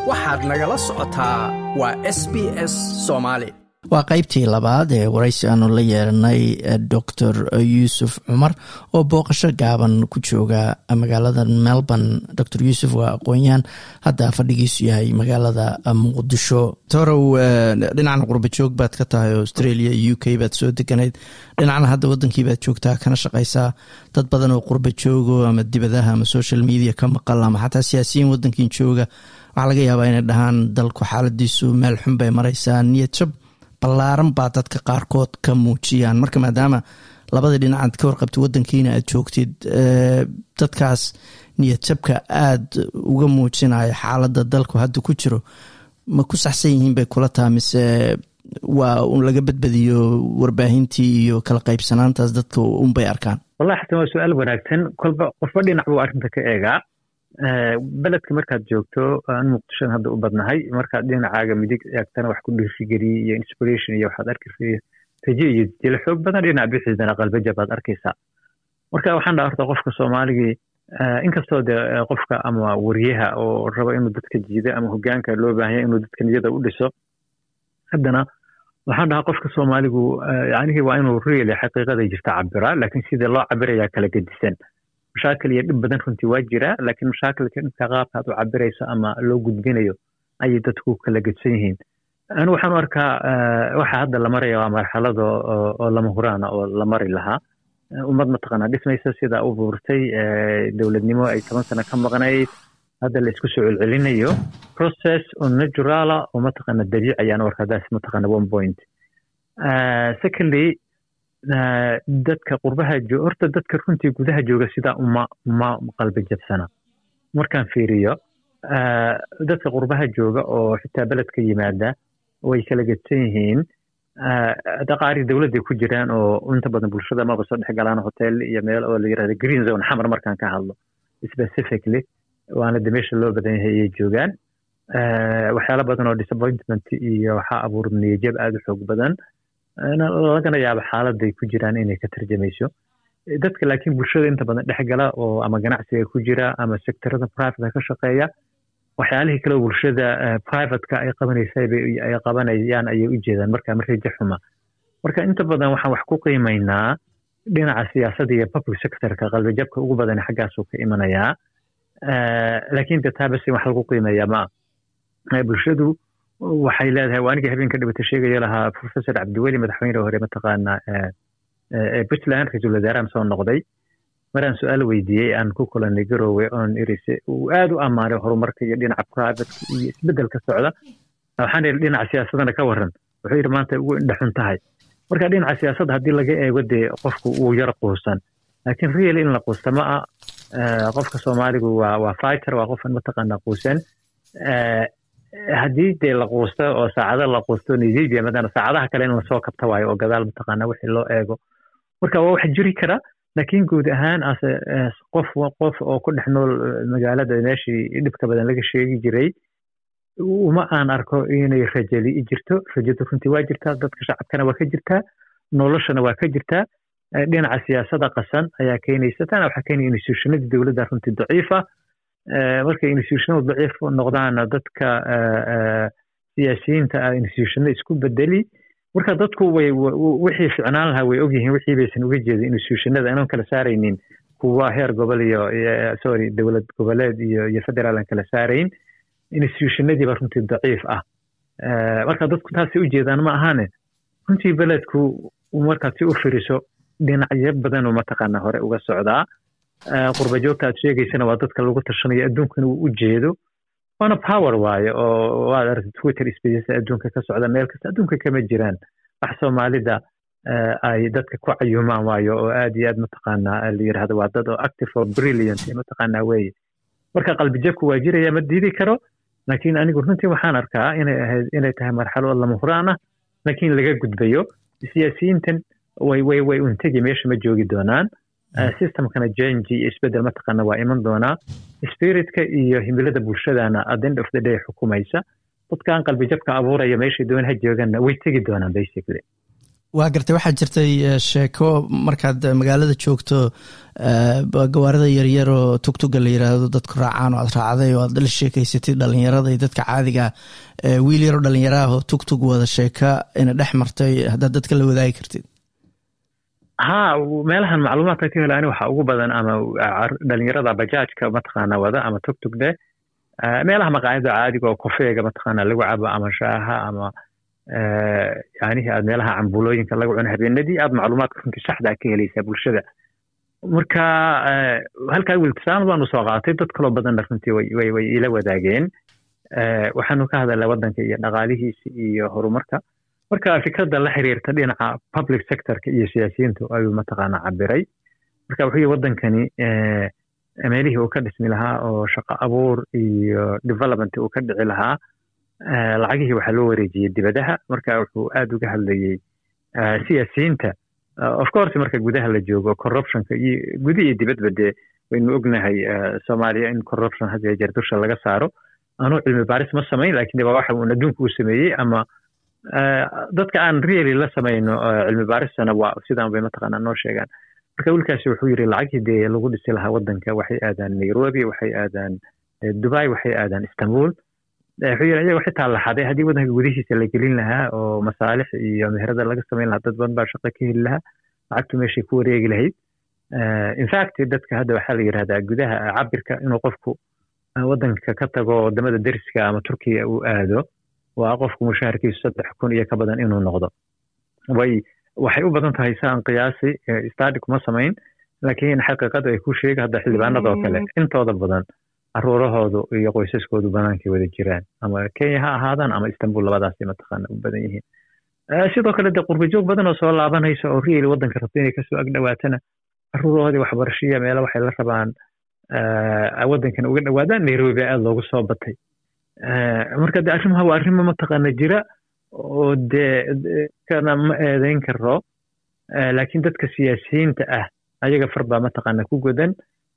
waxaad nagala socotaa waa s b s soomaali waa qaybtii labaad ee waraysi aanu la yeeranay doctor yuusuf cumar oo booqasho gaaban ku jooga magaalada melbourne docor yuusuf waa aqoon-yahan hadda fadhigiisu yahay magaalada muqdisho torow dhinacna qurba joog baad ka tahay australia u k baad soo deganayd dhinacna hadda wadankii baad joogtaa kana shaqaysaa dad badan oo qurba joogo ama dibadaha ama social media ka maqal ama xataa siyaasiyiin wadankin jooga waxaa laga yaabaa inay dhahaan dalku xaaladiisu meel xun bay maraysaa niyad jab ballaaran baa dadka qaarkood ka muujiyaan marka maadaama labadii dhinacaad ka warqabtid wadankiina aad joogtid dadkaas niyad jabka aada uga muujinaya xaaladda dalku hadda ku jiro ma ku saxsan yihiin bay kula taha mise waa un laga badbadiyo warbaahintii iyo kala qaybsanaantaas dadka unbay arkaan wallahi xasan waa su-aal wanaagsan kolba qofba dhinac buu arrinta ka eegaa beledka markaad joogto aan muqdishon hadda u badnahay markaad dhinacaaga midig eegtana wax ku dhiirigeliye iyo inspiration iyo waxaad arkaysa raje iyo jila xoog badan dhinac bixiisana qalbaja baad arkaysaa marka waxaan dhaha horta qofka soomaaligii inkastoo de qofka ama wariyaha oo raba inuu dadka jiida ama hogaanka loo baahanya inuu dadka niyada u dhiso haddana waxaan dhahaa qofka soomaaligu yanihii waa inuu really xaqiiqada jirta cabira laakiin sida loo cabirayaa kala gedisan mashaakil iyo dhib badan runtii waa jira laakiin mashaakilka dhibka qaabka aad u cabirayso ama loo gudbinayo ayay dadku kala gedsan yihiin anigu waxaan u arkaa waxa hadda la maraya waa marxalada oo lama huraana oo la mari lahaa ummad mataqaanaa dhismaysa sida u buurtay dowladnimo ay toban sano ka maqnayd hadda la isku soo celcelinayo process oo naturala oo mataqaana dabiici ayaan u arkaa daas mataqaana one point secondly dadka qurbaha horta dadka runtii gudaha jooga sidaa uma uma qalbi jabsana markaan fiiriyo dadka qurbaha jooga oo xitaa beledka yimaada way kala gedsan yihiin daqaari dowladday ku jiraan oo inta badan bulshada maba soo dhex galaan hotel iyo meel oo la yirahda green zone xamar markaan ka hadlo specifically waana de meesha loo badan yahay ayay joogaan waxyaala badan oo disappointment iyo waxaa abuur niyajab aada u xoog badan lagana yaabo xaaladay ku jiraan inay ka tarjamayso dadka laakiin bulshada inta badan dhexgala oo ama ganacsiga ku jira ama sectorada private ka shaqeeya waxyaalihii kale bulshada privateka ay qabanaysa ay qabanayaan ayay u jeedaan marka marreja xuma marka inta badan waxaan wax ku qiimaynaa dhinaca siyaasadda iyo public sectorka qalbijabka ugu badan xaggaasuu ka imanayaa laakiin de taa basi wax lagu qiimeeya ma bulshadu waxay leedahay waa aniga habeenka dhibata sheegaya lahaa professor cabdiweli madaxweyne hore mataqaana puntland ra-iisul wasaarahan soo noqday maraan su-aal weydiiyey aan ku kulanay garowe oon irise uu aada u ammaanay horumarka iyo dhinaca privateka iyo isbedelka socda waxaan ihi dhinaca siyaasadana ka waran wuxuu yidhi maanta ugu indhaxun tahay marka dhinaca siyaasadda haddii laga eego dee qofku uu yar quusan laakiin real in la quusta ma a qofka soomaaligu waa waa fighter waa qofan mataqaana quusan haddii dee la quusto oo saacado la quusto nigeria madana saacadaha kale in lasoo kabta waayo oo gadaal mataqaana wixii loo eego marka waa wax jiri kara laakiin guud ahaan ase qof qof oo ku dhex nool magaalada meeshii dhibka badan laga sheegi jiray uma aan arko inay rajali jirto rajadu runtii waa jirtaa dadka shacabkana waa ka jirtaa noloshana waa ka jirtaa dhinaca siyaasada qasan ayaa keenaysa tana waxaa keenaya institutionadii dowladda runtii daciifa markay institutionadu daciif noqdaana dadka siyaasiyiinta ah institutionada isku bedeli marka dadku way wixii ficnaan lahaa way ogyihiin wixii baysan uga jeedin institutionada inaan kala saaraynin kuwa heer gobol iyo sorry dowlad goboleed iyo iyo federaal aan kala saarayn institutionadiiba runtii daciif ah marka dadku taasay u jeedaan ma ahane runtii beledku markaad si u firiso dhinacyo badanoo mataqaana hore uga socdaa qurba joogta aad sheegaysana waa dadka lagu tashanayo adduunkana uu u jeedo waana power waayo oo waad aragtay twitter spaces adduunka ka socda meel kasta adduunka kama jiraan wax soomaalida ay dadka ku cayumaan waayo oo aad iyo aad mataqaanaa la yirahdo waa dad oo active oo brilliant mataqaanaa weeye marka qalbijabku waa jiraya ma diidi karo laakiin anigu runtii waxaan arkaa inay ahayd inay tahay marxalo lama huraan ah laakiin laga gudbayo siyaasiyiintan way way way untegi meesha ma joogi doonaan systemkana jangi iyo isbedel mataqaana waa iman doonaa spiritka iyo himilada bulshadana at end of the day xukumaysa dadkaan qalbijabka abuuraya meeshay doon ha jooganna way tegi doonaan basically waa gartay waxaa jirtay sheeko markaad magaalada joogto gawaarida yaryar oo tugtuga la yiraahdo dadku raacaan oo aad raacday oo aad la sheekeysatay dhalinyarada iyo dadka caadiga wiil yaroo dhalinyaraah oo tugtug wada sheeka ina dhex martay haddaad dadka la wadaagi kartid ha meelahan macluumaadka ka hela ani waxaa ugu badan ama dhalinyarada bajaajka mataqaana wada ama tugtug dheh meelaha maqaayada caadiga oo kofeega mataqaana lagu cabo ama shaaha ama yanihii aad meelaha cambulooyinka laga cuno habeenadii aad macluumaadka runtii saxda ka helaysaa bulshada marka halkaa wiltisaamad baanu soo qaatay dad kaloo badanna runtii way way ila wadaageen waxaanu ka hadalnay waddanka iyo dhaqaalihiisa iyo horumarka marka fikradda la xiriirta dhinaca public sectorka iyo siyaasiyiintu ayuu mataqaana cabiray marka wuxuu yihi waddankani meelihii uu ka dhismi lahaa oo shaqo abuur iyo development uu ka dhici lahaa lacagihii waxaa loo wareejiyey dibadaha marka wuxuu aad uga hadlayey siyaasiyiinta of course marka gudaha la joogo corruptionka iyo guda iyo dibadba dee waynu ognahay soomaaliya in corruption had iyo jeer dusha laga saaro anuu cilmi baaris ma samayn lakin de waa waxa uun adduunka uu sameeyey ama dadka aan really la samayno cilmi baaristana waa sidaan bay mataqaana noo sheegaan marka wiilkaasi wuxuu yidhi lacagii dee lagu dhisi lahaa waddanka waxay aadaan nairobi waxay aadaan dubai waxay aadaan istanbul wuxuu yidhi ayaga xitaa la xaday haddii waddanka gudihiisa la gelin lahaa oo masaalix iyo meherada laga samayn lahaa dad badan baa shaqo ka heli lahaa lacagtu meeshay ku wareegi lahayd infact dadka hadda waxaa la yidhahdaa gudaha cabirka inuu qofku waddanka ka tago wadamada deriska ama turkiya uu aado waa qofku mushaharkiisu saddex kun iyo ka badan inuu noqdo way waxay u badan tahay saan qiyaasi stadi kuma samayn laakiin xaqiiqada ay ku sheega hadda xildhibaanada oo kale intooda badan caruurahoodu iyo qoysaskoodu banaankay wada jiraan ama kenya ha ahaadaan ama istanbul labadaasay mataqaana u badan yihiin sidoo kale dee qurbajoog badan oo soo laabanaysa oo rieli waddanka rabta inay kasoo agdhowaatana caruurahoodii waxbarashaya meelo waxay la rabaan waddankan uga dhowaadaan nairobi aada loogu soo batay marka de arrimaha waa arrimo mataqaana jira oo dee kana ma eedeyn karo laakiin dadka siyaasiyiinta ah ayaga far baa mataqaana ku godan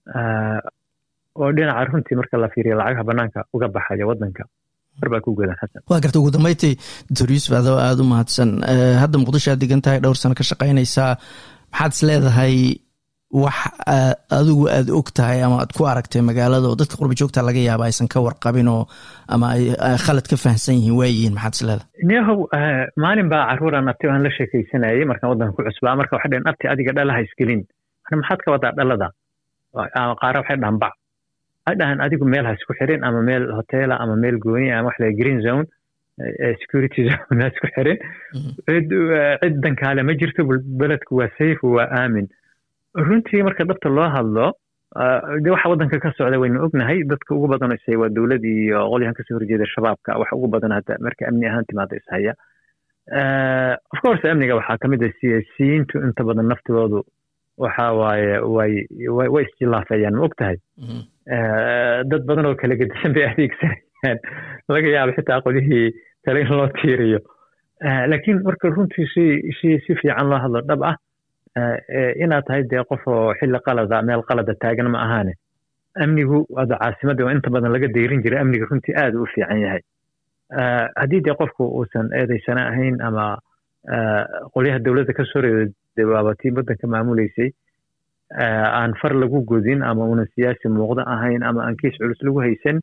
oo dhinaca runtii marka la fiiriyo lacagaha banaanka uga baxaya waddanka far baa ku godan xasan waa garta ugu dambeyntii doctor yuusuf adoo aada u mahadsan hadda muqdisho aad degan tahay dhowr sano ka shaqaynaysaa maxaad is leedahay wax adigu aad og tahay ama aad ku aragtay magaalada oo dadka qurba joogta laga yaaba aysan ka warqabin oo ama ay khalad ka fahamsan yihiin waayihiin maxaad is leedahay nehow maalin baa caruuraan abti aan la sheekaysanayay markaan waddanka ku cusbaa marka waxay dhaheen abti adiga dhalaha isgelin maxaad ka wadaa dhalada qaara waxay dhahan bac waxay dhahaan adigu meel ha isku xirin ama meel hotela ama meel gooni ama wax la green zone security zone ha isku xirin cid cid dankaale ma jirto beledku waa safe waa aamin runtii marka dhabta loo hadlo de waxa waddanka ka socda waynu ognahay dadka ugu badan isay waa dowlad iyo qolyahan kasoo horjeeda shabaabka waxa ugu badan hadda marka amni ahaan timaada ishaya of course amniga waxaa kamid ah siyaasiyiintu inta badan naftoodu waxa waaye way way isjilaafayaan ma og tahay dad badan oo kala gedisan bay adeegsanayaan laga yaabo xitaa qolyihii kale in loo tiiriyo laakiin marka runtii si si si fiican loo hadlo dhab ah inaad tahay dee qof oo xilli qalada meel qalada taagan ma ahaane amnigu ada caasimadda oo inta badan laga deyrin jiray amniga runtii aad u fiican yahay haddii dee qofku uusan eedaysana ahayn ama qolyaha dowladda ka soo reedawaaba tii waddanka maamuleysay aan far lagu godin ama unan siyaasi muuqdo ahayn ama aan kiis culus lagu haysan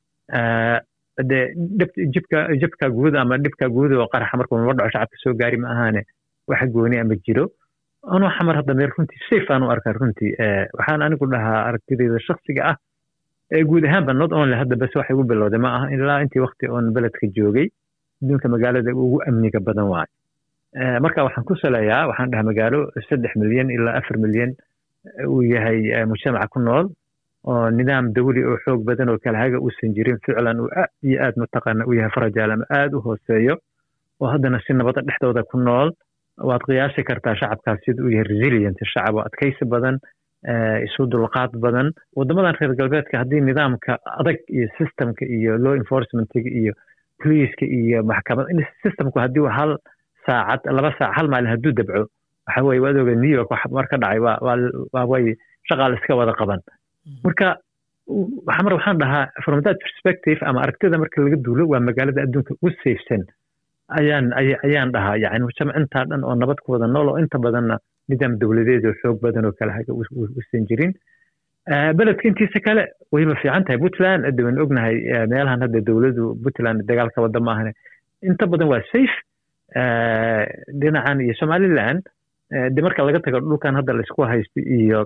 dee jibka jibka guud ama dhibka guud oo qaraxa markuu naba dhaco shacabka soo gaari ma ahaane wax gooni ama jiro anuu xamar hadda meel runtii safe aan u arkaa runtii waxaan anigu dhahaa aragtidayda shaksiga ah ee guud ahaanba not only hadda bas waxay ugu bilowday ma aha ilaa intii wakti oon beledka joogay adduunka magaalada ugu amniga badan waayo marka waxaan ku saleeyaa waxaan dhahaa magaalo saddex milyan ilaa afar milyan uu yahay mujtamaca ku nool oo nidaam dawli oo xoog badan oo kala haga uusan jirin ficlan uu aad iyo aad mataqaana u yahay farajaal ama aad u hooseeyo oo haddana si nabada dhexdooda ku nool waad qiyaasi kartaa shacabkaas sida uu yahay resilient shacab oo adkaysi badan isu dulqaad badan waddamadan reer galbeedka haddii nidaamka adag iyo systemka iyo law enforcementiga iyo poliiska iyo maxkamad systemku haddii hal saacad laba saac hal maalin hadduu dabco waxa weye waad oga new york wax mar ka dhacay waa way shaqaal iska wada qaban marka xamar waxaan dhahaa from that perspective ama aragtida marka laga duulo waa magaalada adduunka ugu safesan ayaan ayaan dhahaa yani mujtamacintaa dhan oo nabad ku wada nool oo inta badanna nidaam dowladeed oo xoog badan oo kale haga usan jirin beledka intiisa kale wayba fiican tahay puntland waan ognahay meelahan hadda dowladu puntland dagaalka wada maahane inta badan waa safe dhinacan iyo somaliland de marka laga tago dhulkan hadda laisku haysto iyo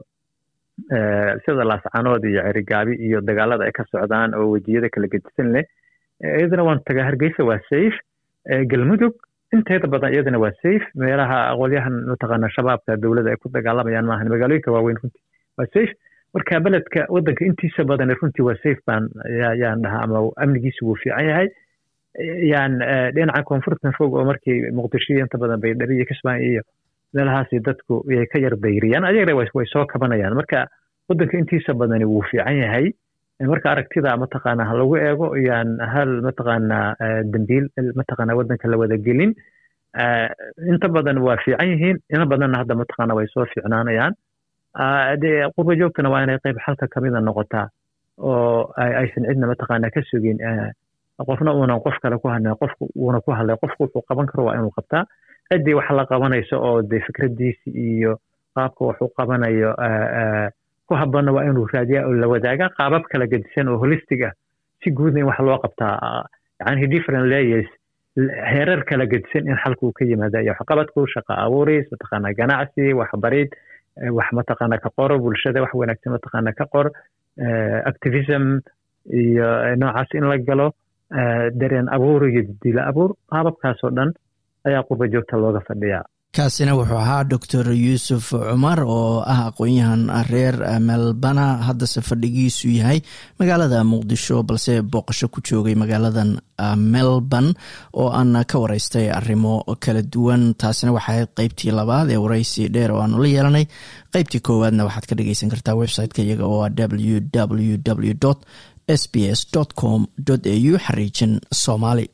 sida laascanood iyo cerigaabi iyo dagaalada ay ka socdaan oo wejiyada kala gedisan leh iyadana waan tagaa hargeysa waa safe galmudug inteeda badan iyadana waa safe meelaha aqoolyahan mataqaana shabaabka dowladda ay ku dagaalamayaan maahan magaalooyinka waaweyn runtii waa safe marka beledka waddanka intiisa badan runtii waa safe baan yaan dhahaa ama amnigiisu wuu fiican yahay yan dhinaca koonfurtan fog oo markii muqdisho inta badan baydhabo iyo kismaayo iyo meelahaasi dadku yay ka yar dayriyaan ayagana way soo kabanayaan marka waddanka intiisa badani wuu fiican yahay marka aragtida mataqaana ha lagu eego yaan hal mataqaana dambiil mataqaana waddanka la wada gelin inta badan waa fiican yihiin ina badanna hadda mataqaana way soo fiicnaanayaan dee qurba joogtana waa inay qayb xalka kamida noqotaa oo aysan cidna mataqaana ka sugin qofna uunan qof kale ku hadlin qofku uuna ku hadlay qofku wuxuu qaban karo waa inuu qabtaa ciddii wax la qabanayso oo dee fikradiisi iyo qaabka wax u qabanayo ku habboonna waa inuu raadiyaa oo la wadaaga qaabab kala gedisan oo holistic ah si guudna in wax loo qabtaa yani different layers heerar kala gedisan in xalka uu ka yimaada iyo waxqabadku shaqa abuuris mataqaana ganacsi waxbarid wax mataqaana ka qoro bulshada wax wanaagsan mataqaana ka qor activism iyo noocaas in la galo dareen abuur iyo dila abuur qaababkaasoo dhan ayaa qurba joogta looga fadhiyaa kaasina wuxuu ahaa doctor yuusuf cumar oo ah aqoon-yahan reer melbana haddase fadhigiisu yahay magaalada muqdisho balse booqasho ku joogay magaaladan melbourne oo aan ka wareystay arrimo kala duwan taasina waxay ahayd qeybtii labaad ee wareysi dheer oo aanu la yeelanay qeybtii koowaadna waxaad ka dhageysan kartaa website-ka iyaga oo ah w w w s b s com au xariijin soomaali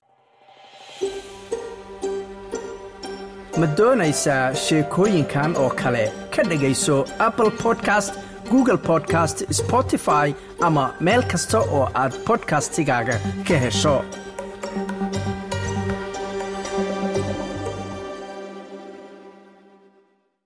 ma doonaysaa sheekooyinkan oo kale ka dhegayso apple podcast google podcast spotify ama meel kasta oo aad bodkastigaaga ka hesho